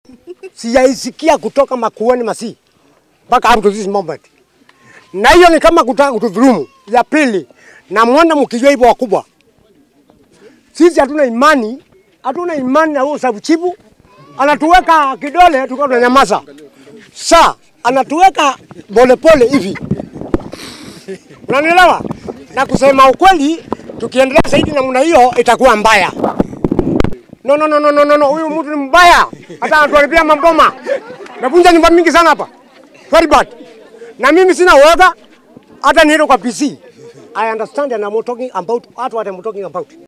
sijaisikia kutoka Makueni Masi mpaka up to this moment, na hiyo ni kama kutaka kutudhulumu. Ya pili, na mwenda mkijua hivyo wakubwa, sisi hatuna imani, hatuna imani na huyo sabuchibu anatuweka kidole, tulikuwa tunanyamaza. Sa anatuweka polepole hivi, unanielewa? Na kusema ukweli, tukiendelea zaidi namna hiyo itakuwa mbaya. No, no, no, no, no, no, no. Huyu mtu ni mbaya, hata anatuharibia maboma. Navunja nyumba mingi sana hapa, very bad. Na mimi sina uoga, hata niende kwa PC. I understand and I'm talking about what I'm talking about.